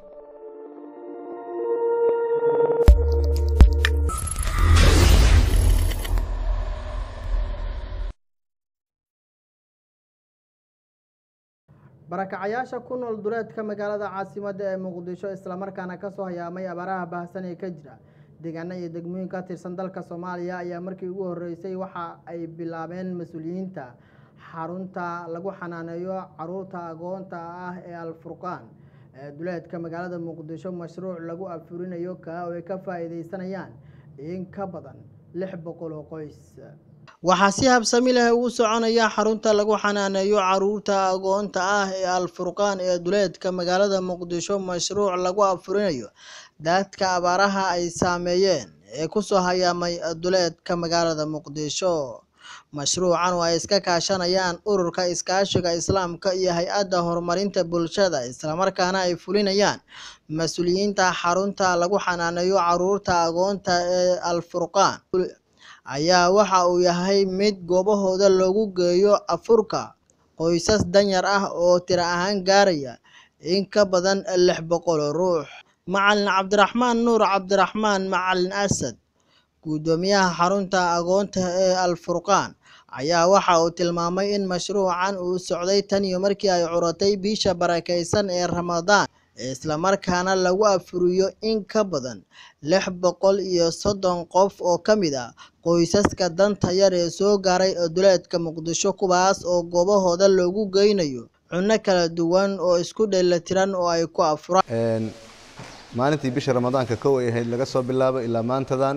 barakacayaasha ku nool duleedka magaalada caasimadda ee muqdisho islamarkaana kasoo hayaamay abaaraha baahsan ee ka jira deegaano iyo degmooyin ka tirsan dalka soomaaliya ayaa markii ugu horeysay waxa ay bilaabeen mas-uuliyiinta xarunta lagu xanaaneeyo caruurta agoonta ah ee alfurqaan ee duleedka magaalada muqdisho mashruuc lagu afurinayo kaa oo ay ka faa-iideysanayaan in ka badan lix boqol oo qoys waxaa si habsami leh ugu soconaya xarunta lagu xanaaneeyo caruurta agoonta ah ee alfurqaan ee duleedka magaalada muqdisho mashruuc lagu afurinayo dadka abaaraha ay saameeyeen ee kusoo hayaamay duleedka magaalada muqdisho mashruucan oo ay iska kaashanayaan ururka iskaashiga islaamka iyo hay-adda horumarinta bulshada islamarkaana ay fulinayaan mas-uuliyiinta xarunta lagu xanaaneeyo caruurta agoonta ee alfurqaan ayaa waxa uu yahay mid goobahooda loogu geeyo afurka qoysas danyar ah oo tiro ahaan gaaraya in ka badan lix boqol oo ruux macalin cabdiraxmaan nuur cabdiraxmaan macalin asad guddoomiyaha xarunta agoonta ee alfurqaan ayaa waxa uu tilmaamay in mashruucan uu socday tan iyo markii ay curatay bisha barakeysan ee ramadaan islamarkaana lagu afuriyo in ka badan lix boqol iyo soddon qof oo ka mid ah qoysaska danta yar ee soo gaaray duleedka muqdisho kuwaas oo goobahooda loogu geynayo cunno kala duwan oo isku dheelatiran oo ay ku afuraan maalintii bisha ramadaanka kow ay ahayd laga soo bilaabo ilaa maantadan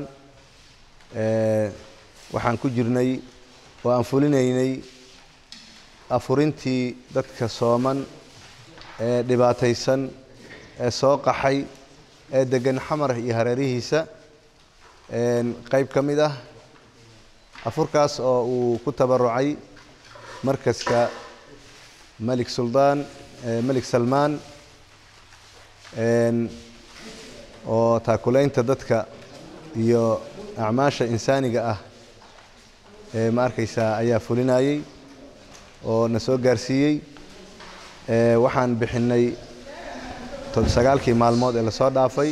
waxaan ku jirnay oo aan fulinaynay afurintii dadka sooman ee dhibaataysan ee soo qaxay ee degan xamar iyo hareerihiisa qeyb ka mid ah afurkaas oo uu ku tabarucay markaska malik suldaan malik salmaan oo taakulaynta dadka iyo acmaasha insaaniga ah ma arkaysaa ayaa fulinayey oo na soo gaarsiiyey waxaan bixinay sagaalkii maalmood ee lasoo dhaafay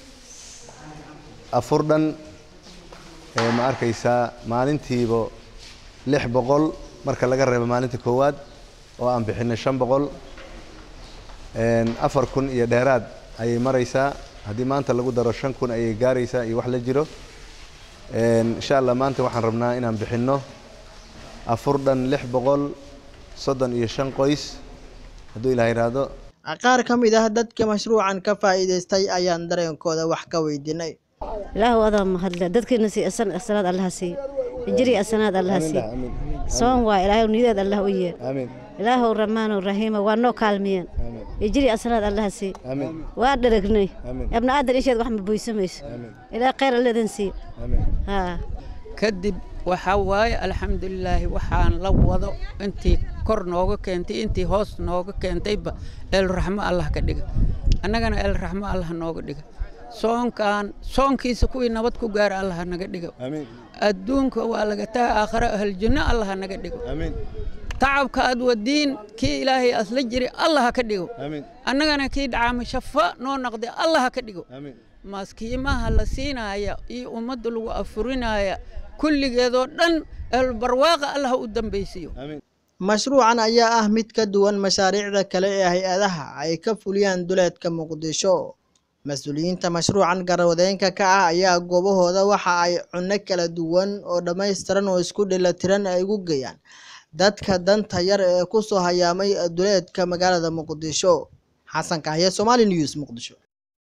afur dhan ma arkaysaa maalintiiba lix boqol marka laga reebo maalinta koowaad oo aan bixinay shan boqol afar kun iyo dheeraad ayay maraysaa haddii maanta lagu daro shan kun ayay gaaraysaa iyo wax la jiro insha allah maanta waxaan rabnaa inaan bixinno afur dhan lix boqol soddon iyo shan qoys hadduu ilaah yidhaahdo qaar ka mid ah dadka mashruucan ka faa'iidaystay ayaan dareenkooda wax ka weydiinay ilaahu adaa mahadle dadkiina sii asan asanaad allaha sii hijri asanaad allaha sii soon waa ilaahay niyadeed allah u yeel ilaahow ramaanow rahiima waa noo kaalmiyeen hijri asanaad allaha sii waa dharagnay ibna aadan isheed wax ma buysamayso ilaa khayr alleedan sii kadib waxaa waaye alxamdulilaahi waxaan la wado intii kor nooga keentay intii hoos nooga keentayba eelraxmo allah ka dhiga annagana eelraxmo allah nooga dhiga soonkan soonkiisa kuwii nabad ku gaara allah naga dhigo adduunka waa laga taga aakhare ahljanno allah naga dhigo tacabka aad wadiin kii ilaahay asla jiri allah ka dhigo annagana kii dhacaama shafa noo naqday allah ka dhigo maaskiimaha la siinaaya iyo ummadda lagu afurinaya kulligeedoo dhan ehelbarwaaqa allah u dambaysiyo mashruucan ayaa ah mid ka duwan mashaariicda kale ee hay-adaha ay ka fuliyaan duleedka muqdisho mas-uuliyiinta mashruucan garwadeenka ka ah ayaa goobahooda waxa ay cunno kala duwan oo dhammaystiran oo isku dhelatiran ay ugu geeyaan dadka danta yar ee kusoo hayaamay duleedka magaalada muqdisho xasan kahye somali news muqdisho